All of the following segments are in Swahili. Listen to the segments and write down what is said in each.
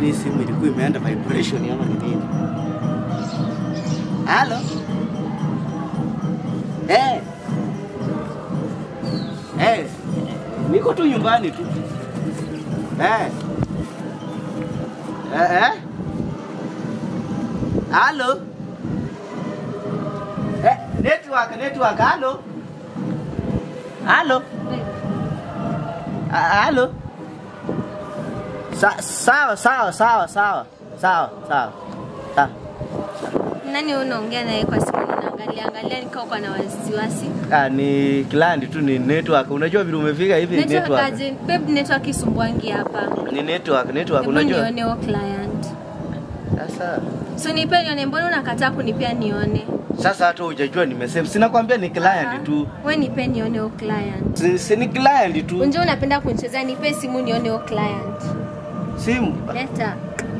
Kwani hii simu ilikuwa imeenda vibration ama ni nini? Halo? Eh. Eh. Niko tu nyumbani tu. Eh. Eh eh. Halo? Eh, network, network, halo? Halo? Ah, Halo? Sa sawa sawa sawa sawa sawa sawa sawa. Nani unaongea naye kwa simu? Ninaangalia angalia nikao kwa na wasiwasi. Ah, ni client tu ni network. Unajua vile umefika hivi Network network. aje? Babe, network isumbuangi hapa. Ni network, network Hebu unajua. nione huo client. Sasa So nipe nione, mbona unakataa kunipea nione? sasa hata hujajua nimesave. Sina kwambia ni Ah, client tu. We nipe nione huo client. Si, si ni client tu. Unjua unapenda kunichezea, nipe simu nione huo client. Simu. Leta.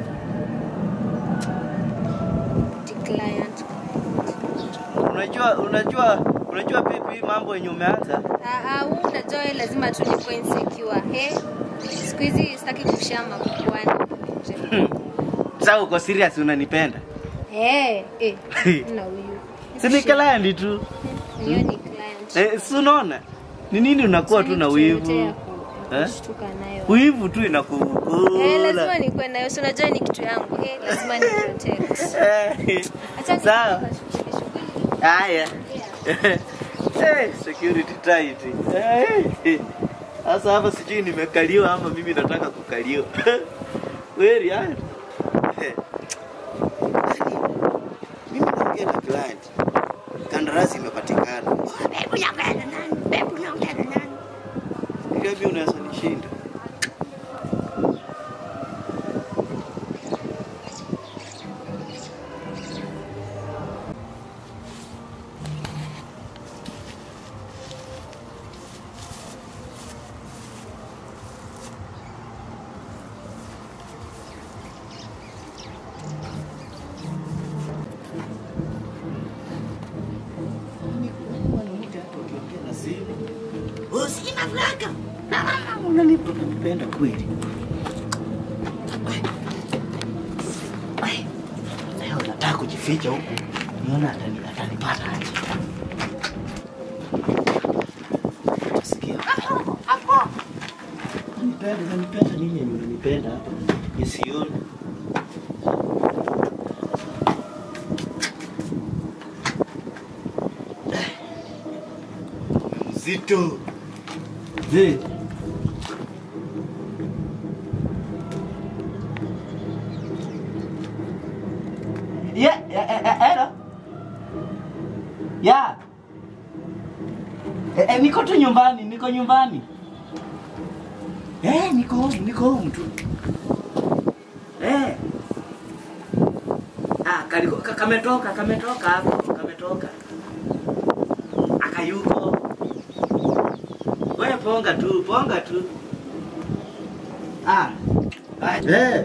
The client. Unajua unajua unajua pipi mambo yenye umeanza. Ah, ah, huu unajua wewe lazima tu nikuwe insecure. He? Siku hizi sitaki kushare makukwani. Sasa uko serious unanipenda? Eh, eh. Na huyu. Si ni client tu. Hiyo ni client. Eh, si unaona? Ni nini unakuwa tu na wivu? Eh? Kushtuka nayo. Wivu tu inakukula. Eh, lazima nikuwe nayo. Si unajua ni kitu yangu. Eh, lazima ni protect. Eh, Acha ni Sawa. shughuli. Haya. Eh, security tight. Eh, Sasa hapa sijui nimekaliwa ama mimi nataka kukaliwa. Weri haya. Eh. Mimi naongea na client. Kandarasi imepatikana. Hebu niongee na nani? Hebu niongee na nani? Nikamwambia unaweza nishinda. Usina flaka. Unanipenda kweli. Leo nataka kujificha huku. Niona atani atanipata aje. Utasikia. Unanipenda, unanipenda nini yenye unanipenda hapa? Nisione. Zito. Zito. Yeah, yeah, yeah, hello. Yeah. Eh, eh, niko tu nyumbani, niko nyumbani. Eh, niko home, niko home tu. Eh. Ah, kaliko, ka, kametoka, kametoka hapo, kametoka. Akayuko. Wewe ponga tu, ponga tu. Ah. Ah, eh.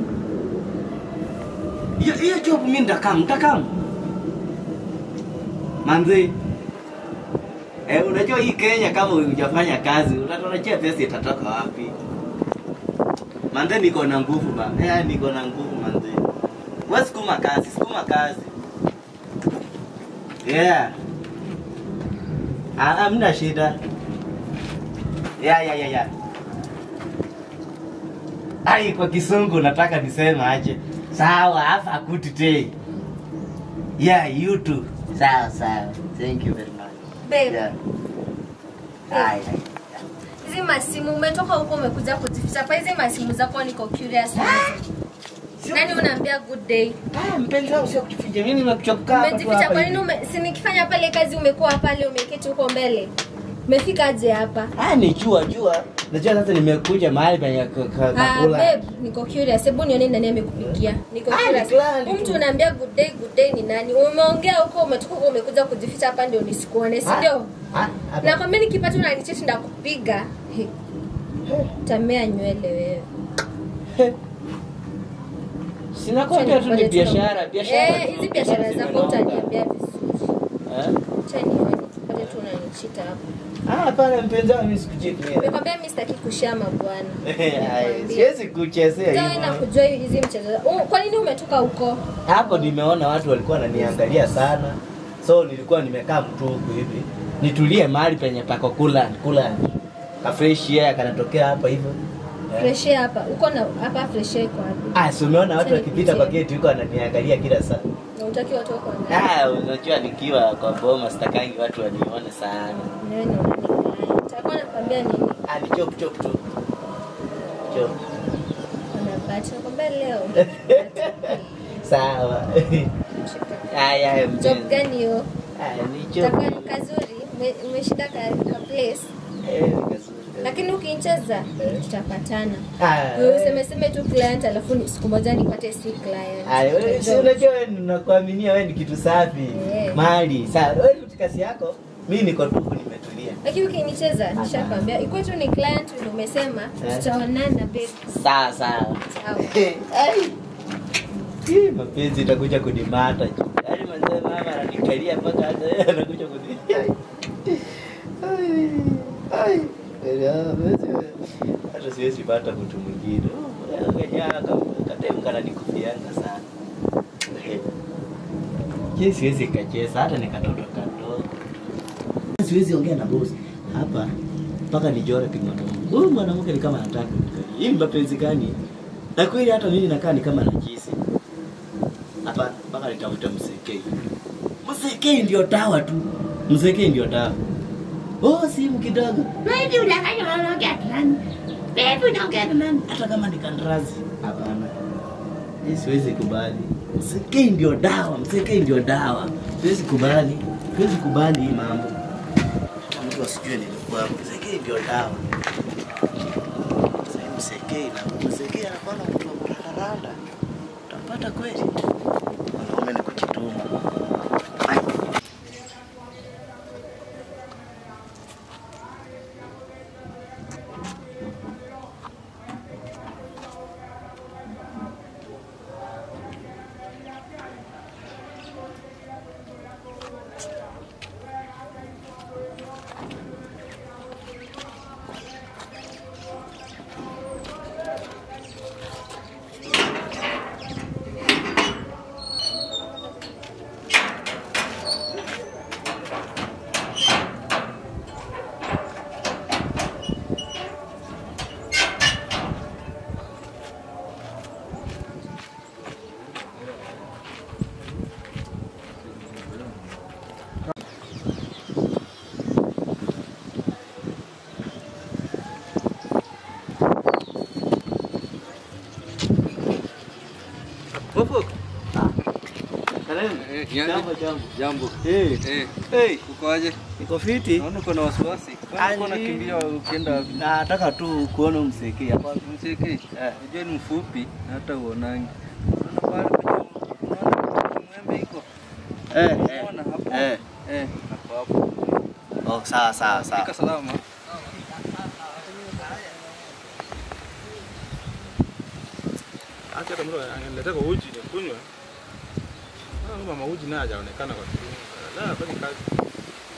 Hiyo hiyo job mimi ndakam, ndakam. Manzi. Eh, unajua hii Kenya kama hujafanya kazi, unatarajia pesa itatoka wapi? Manze niko na nguvu ba. Eh, niko na nguvu manze. Wewe sukuma kazi, sukuma kazi. Yeah. Ah, hamna shida. Yeah, yeah, yeah, yeah. Ai, kwa kisungu nataka niseme aje. Sawa, have a good day. Yeah, you too. Sawa, sawa. Thank you very much. Babe, Yeah. Ai, ai. hizi masimu umetoka huko umekuja kujificha hapa. Hizi masimu zako niko curious. Nani unaambia good day? Ah, mpenzi wangu sio kujificha. Mimi nimekuchoka hapa tu Umejificha hapa kwa hivi. nini? Ume, si nikifanya pale kazi umekuwa pale umeketi huko mbele. Umefika aje hapa? Ah, ni jua jua. Najua sasa nimekuja mahali penye ka- ka- Ah, kakula. babe, niko curious. Hebu nione nani amekupigia. Niko Ah, curious. ni client Huyu tu. mtu unaambia good day, good day ni nani? Umeongea huko, umetoka huko umekuja kujificha hapa ndio nisikuone, si Ah, ndio? ah, ah, Nakwambia nikipata unanichiti ndakupiga. He, Tamea nywele wewe. Sina kwambia tu ni biashara, biashara. Eh, hizi biashara zako utaniambia vizuri. Eh? Acha nione. nipate tu unanichita hapo. Ah, hapana mpenzi wangu mimi sikucheat wewe. Nimekwambia mimi sitaki kushare mabwana. Ai, Siwezi kuchezea Sasa na hivyo. kujua hizi mchezo. Um, Kwa nini umetoka huko? Hapo nimeona watu walikuwa wananiangalia sana. So nilikuwa nimekaa mtupu hivi. Nitulie mahali penye pako kula kula. Ka fresh air kanatokea hapa hivyo. Eh. Fresh air hapa. Uko na hapa fresh air iko wapi? Ah, si umeona watu Sasa wakipita kwa nikutie. gate huko wananiangalia kila saa. Na utaki watu wako ndani. Ah, unajua nikiwa kwa boma sitakangi watu wanione sana. Wewe ni unani. Nitakuwa nakwambia nini? Ah, ni chop chop tu. Chop. Unabati. Nakwambia leo. Sawa. Shika. Haya, Job mpenzi. gani hiyo? Ah, ni chop. Itakuwa ni kazuri. Ume- Umeshinda ka, ka place. Eh, ni kazuri. Lakini ukinicheza Eh. tutapatana. Ah, Wewe eh. useme seme tu client alafu ni- siku moja nipate si client. Ay, wewe si unajua wewe nakuaminia wewe ni kitu safi. Yeah. Mali. Sawa, wewe tu kazi yako. Mimi niko tu nimetulia. Lakini ukinicheza nishakwambia ikuwe tu ni client ndio umesema Eh. tutaonana babe. Sawa sawa. Sawa. Ai. Hii mapenzi itakuja kunimata. Yaani mzee mama ananikalia mpaka hata yeye anakuja kuni. Ai. Ai. Ai. Elewa, basi. Hata siwezi pata mtu mwingine. Kanyaka kadem kana nikufianga sana. Je, siwezi kacheza hata nikatoto kadogo. Siwezi ongea na boss hapa mpaka nijore kimwanaume. Huyu mwanamke ni kama anataka kunikalia. Hii ni mapenzi gani? Na kweli hata mimi nakaa ni kama najisi. Hapa mpaka nitafuta msekei. Msekei ndio dawa tu. Msekei ndio dawa. Oh, simu kidogo. Baby unafanya unaongea nani? Baby unaongea na nani? Hata kama ni kandarasi. Hapana. Hii siwezi kubali. Msekei ndio dawa, msekei ndio dawa. Siwezi kubali. Siwezi kubali hii mambo. Hata mtu asijue nilikuwa hapo. Msekei ndio dawa. Sasa hii msekei na msekei anakuwa na mtu wa kurandaranda. Utampata kweli? Wanaume ni kujituma. Ai. Popo. Karibu. Eh, niaje? Jambo jambo. Jambo. Eh. Eh, Hey, ukoaje? niko fiti. Naona uko na wasiwasi. Kwani uko Ani- unakimbia ukienda wapi? Nataka tu kuona mseki hapa. Msiki. Eh. Unajua ni mfupi na hata uonangi. Unaona pale kwenye unaona mwembe iko. Eh, Unaona hapo? eh. Eh, hapo hapo. Oh, sawa sawa sawa. Fika salama. Acha hata mtu anataka uji ni kunywa. Ah, mama uji naye hajaonekana kwa siku. Na afanye kazi.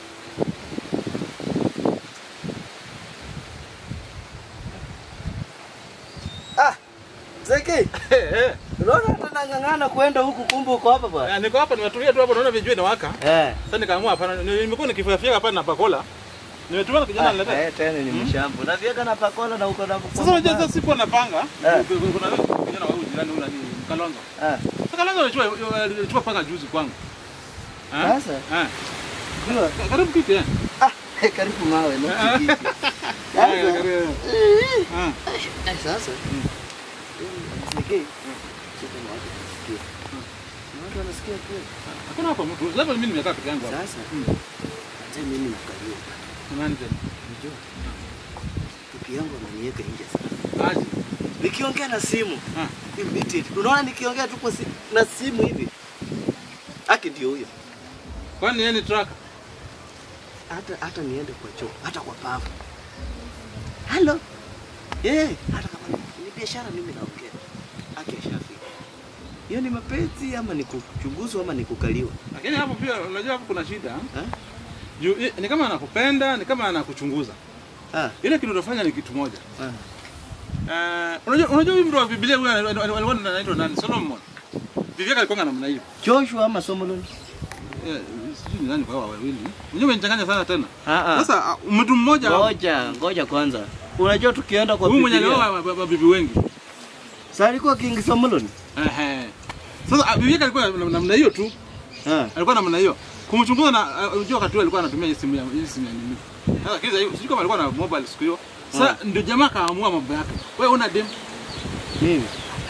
Ah, mseki. Eh, eh. Unaona hata nang'ang'ana kuenda huku kumbe uko hapa bwana. Ah, Niko hapa nimetulia tu hapa naona vijui inawaka. Eh. Sasa nikaamua hapana ni- nimekuwa nikifiafia hapa na pakola. Nimetumia kijana anileta. Eh, tena ni mshambo. Na vieka na pakola na uko na Sasa unajua sasa sikuwa napanga. Eh. Kuna kijana wa huyu jirani huyu nani Kalonzo. Ah, Sasa Kalonzo alichukua alichukua panga juzi kwangu. Eh? Sasa? Eh. ndio. Ka- Karibu kiti eh. Ah, karibu mawe na kiki. Haya, Sasa. karibu. Ah. Eh, sasa. Mseki. Sasa na watu wanasikia. Na watu wanasikia kweli. Hakuna hapa mtu. Labda mimi nimekaa peke yangu hapa. Sasa. Acha mimi nakalia. Nani tena? Unajua? Tuki yangu ameniweka nje sana. Aje. Nikiongea na simu. Ah. Immediate. Unaona nikiongea tu kwa si, na simu hivi. Aki ndio huyo. Kwani yeye ni trucker? Hata hata niende kwa choo, hata kwa pavu. Halo. Eh, hata kama ni- ni biashara mimi naongea. Aki ashafika. Hiyo ni mapenzi ama ni kuchunguzwa ama ni kukaliwa? Lakini hapo pia unajua hapo kuna shida. Eh? Juu i- ni kama anakupenda, ni kama anakuchunguza. Ah. Ile kitu unafanya ni kitu moja. Ah. Eh, unajua unajua huyu mtu wa Biblia huyu ana- ana- alikuwa anaitwa nani? Solomon. Bibi yake alikuwa namna hiyo. Joshua ama Solomon? Eh, sijui ni nani kwa hao wawili. Unajua umenichanganya sana tena. Ah, ah. Sasa ah, mtu mmoja Ngoja, ngoja kwanza. Unajua tukienda kwa huyu mwenye Biblia. alioa wa- wa- wa- bibi wengi. Sasa alikuwa King Solomon. Ehe. Sasa ah, bibi yake alikuwa na- namna hiyo tu. Ah. Alikuwa namna hiyo. Kumchunguza na ah, unajua wakati huo alikuwa anatumia hii simu ya hii simu ya nini. Sasa kiza hiyo sijui kama alikuwa na mobile siku hiyo. Sasa ndio jamaa kaamua mambo yake. Wewe una dem. Mimi.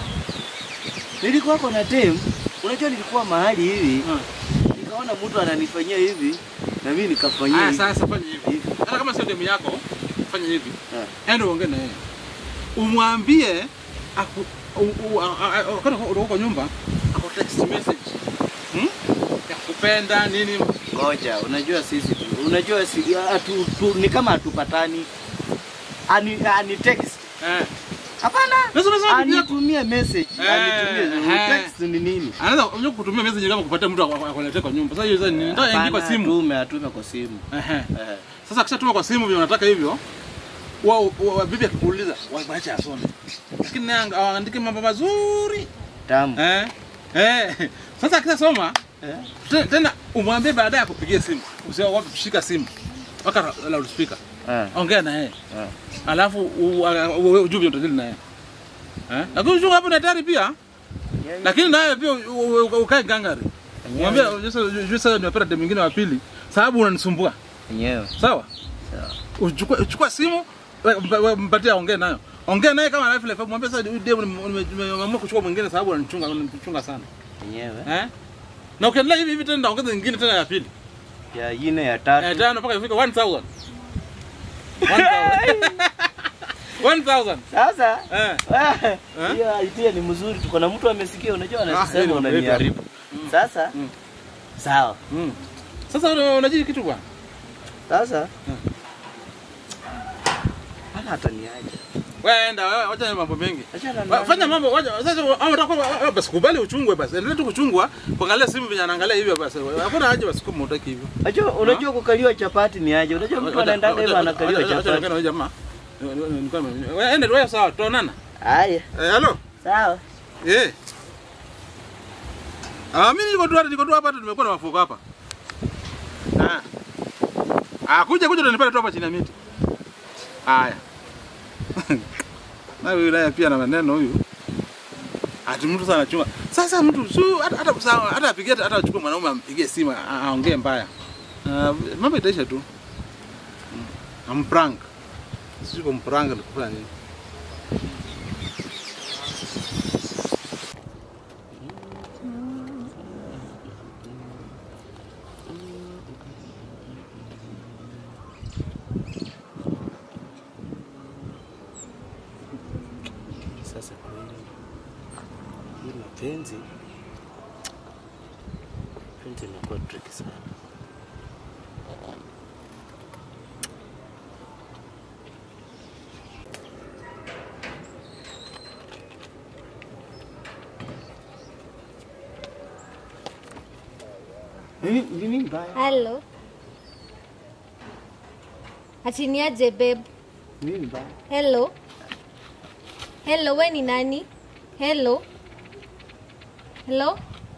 Nilikuwa kwa dem. Unajua nilikuwa mahali hivi, Ah. nikaona mtu ananifanyia hivi na mimi nikafanyia Aya, hivi. sasa fanya hivi. Hivi. Hata kama sio demu yako, fanya hivi. Ah. Enda uongee na yeye. Umwambie aku u- u- a- a- a- wakati uko kwa nyumba, ako text message. Hmm? Ya kupenda nini? Ngoja, unajua sisi tu. Unajua si, atu, tu, ni kama hatupatani. Ani, ani text. Eh. Hapana. Sasa unasema bibi yako Anitumie message. Eh, Anitumie eh. text ni nini? anaweza unajua kutumia message kama kupatia mtu aku- akuletee kwa nyumba. Sasa hiyo sasa ni ndio ingia kwa Hapana, simu. Atume, atume kwa simu. Ehe. Eh. Sasa akishatuma kwa simu vile unataka hivyo, wao wa, bibi akikuuliza, waache asome. Lakini naye ang- aandike mambo mazuri. Tamu. Eh. Eh. Sasa akishasoma Eh. Te- tena umwambie baadaye akupigie simu, usiwa wapi kushika simu waka loudspeaker, Eh. ongea na yeye Eh. alafu u- a- u- wewe ujue vile utadili na yeye eh, lakini ujue hapo ni hatari pia, lakini naye pia u- u- u- ukae gangari, mwambie sasa ujue sasa nimepata demu mwingine wa pili, sababu unanisumbua, Yenyewe. sawa? Sawa. Uchukue uchukua simu we- mpa- we- mpatie aongee nayo, ongea naye kama life life, mwambie sasa huyu demu nime- nime- nimeamua kuchukua mwingine sababu unanichunga unanichunga sana Yenyewe. eh, na ukiendelea hivi hivi tena naongeza nyingine tena ya pili Ya ine ya Eh, tatu. tano mpaka ifika 1000. 1000. 1000. Sasa Eh. eh, Eh? hiyo idea ni mzuri. Tuko na mtu amesikia, unajua Ah, anasema hili unaniharibu. Sasa Mm. sawa. Mm. Sasa una- unajui kitu bwana? Sasa hana hata niaje. Wewe enda wewe acha na mambo mengi. Achana na Wa- Fanya mambo wacha sasa au utakuwa basi kubali uchungwe basi. Endelea tu kuchungwa, kuangalia simu venye anaangalia hivyo basi. Hakuna haja basi kama utaki hivyo. Unajua unajua kukaliwa chapati ni aje? Unajua mtu anaendaga hivyo anakaliwa chapati. Acha jamaa. Wewe enda wewe sawa, tuonana. Haya, Eh, hello. sawa. Eh. Ah, mimi niko tu hapa, niko tu hapa tu nimekuwa na mafuko hapa. Ah. Ah, kuja kuja tunipata tu hapa chini ya miti. Haya. Na huyu naye pia na maneno huyu. Ati mtu sana chunga. Sasa mtu su hata hata sawa, hata apigie hata achukue mwanaume ampigie simu a- aongee mbaya. Ah, mambo itaisha tu. Mm. Amprank. Sio kumprank ni kufanya nini? Sasa kweli hii mapenzi penzi inakuwa tricky sana. Nini nini mbaya? Hello. Ati ni aje babe? Nini mbaya? Hello. Hello, we ni nani? Hello. Hello.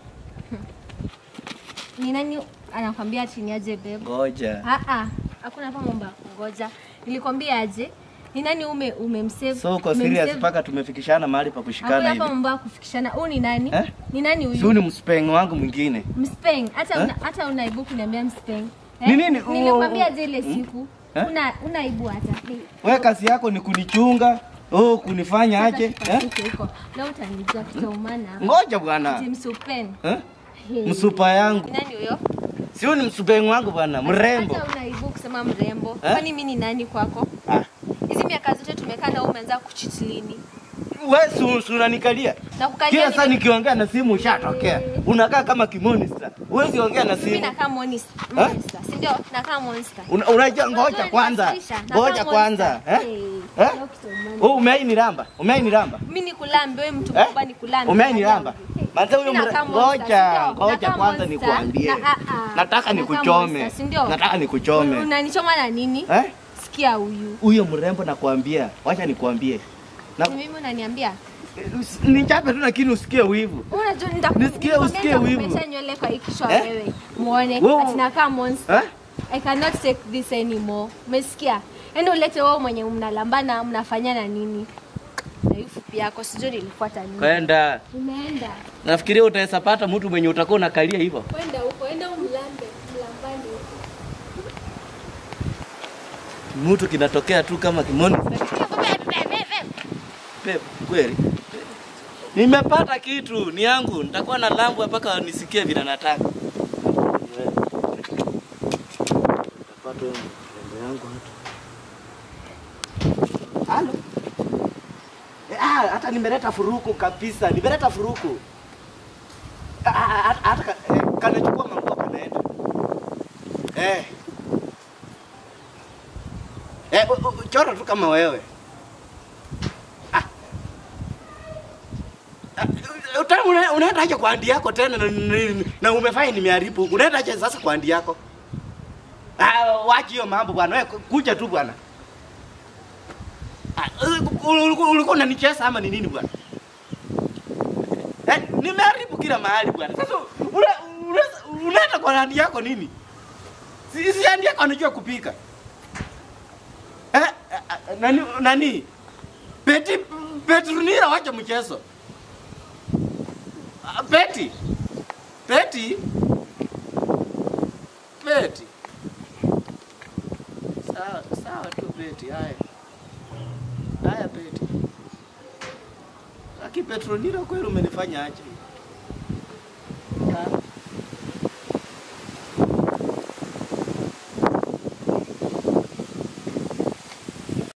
Ni nani anakwambia ati ni aje babe? Ngoja. Ah ah. Hakuna hapa mambo ya kungoja. Nilikwambia aje? Ni nani ume umemsave? So uko umemsave? serious mpaka tumefikishana mahali pa Hakuna kushikana hapa hivi. mambo ya kufikishana. Huyu ni nani? Eh? Ni nani Si huyu? ni mspeng wangu mwingine. Mspeng. Hata Eh? una, hata unaibu kuniambia mspeng. Ni nini? Nilikwambia aje ile siku? Eh? Una unaibu hata. Ni- Wewe kazi yako ni kunichunga, oh kunifanya aje? Eh? Huko huko. Leo utanijua kitaumana. Ngoja bwana. Ati msupen. Eh? Msupa yangu. Nani huyo? Si huyu ni msupeng wangu bwana, mrembo. Hata unaibu kusema mrembo. Eh? Kwani mimi ni nani kwako? Ah. Hizi miaka zote tumekaa na wewe umeanza kucheat lini? Wewe si si unanikalia. Na kukalia Kila saa nime- nikiongea na simu ushatokea. Unakaa kama kimonster. Huwezi ongea na mimi simu. nakaa monster, Eh? monster. Si ndio? Nakaa monster. Una- Unajua ngoja Unajua kwanza. ninafundisha, nakaa Ngoja monster. kwanza. Eh? Hey, Eh? leo kitaumana. Wewe umeai niramba? Umeai niramba? Mimi nikulambe wewe mtu Eh? mkubwa nikulambe. Umeai niramba? Hey, Manze huyo Mimi mre... nakaa Monster, ngoja, si ndio? ngoja Nakaa kwanza Monster. nikuambie. Na- ah, ah. Nataka Nakaa nikuchome. Monster, si ndio? Nataka nikuchome. Unanichoma na nini? Eh? Sikia huyu. Huyo mrembo nakwambia. Wacha nikuambie. Na Ni mimi unaniambia? Usi- nichape tu lakini usikie wivu. Unajua nitaku- Nisikie, nikwambia usikie wivu. nitakumesha nywele kwa hii kichwa Eh? wewe. Muone Wewe- ati nakaa monster. Eh? I cannot take this anymore. Umesikia? Enda ulete wewe mwenye mnalambana mnafanyana nini? Na hiyo fupi yako sijui nilifuata nini. Kwenda. Umeenda. Nafikiria utaweza pata mtu mwenye utakuwa unakalia hivyo. Kwenda huko, enda umlambe, mlambane huko. Mtu kinatokea tu kama kimoni. Pepe, kweli. Nimepata kitu ni yangu, nitakuwa na lambu mpaka nisikie vile nataka. Nitapata hiyo mambo yangu hata. Halo. Eh, ah, hata nimeleta furuku kabisa, nimeleta furuku. Ah, ah, ah, Hata ka- eh, kanachukua manguo kanaenda. Eh. Eh, u- u- chora tu kama wewe. Ah. Ah, uta- una- Unaenda aje kwa andi yako tena na, na, na umefanya nimeharibu. Unaenda aje sasa kwa andi yako? Ah, wachi hiyo mambo bwana. Wewe kuja tu bwana. Ah, ulikuwa ulikuwa unanicheza ama ni nini bwana? Eh, nimeharibu kila mahali bwana. Sasa una- una- unaenda kwa andi yako nini? Si si andi yako anajua kupika. Eh, eh, eh, nani nani? Peti Petrunira wacha mchezo. Ah, Peti. Peti. Peti. Sawa, sawa tu Peti, haya. Haya Peti. Aki Petronira kweli umenifanya aje?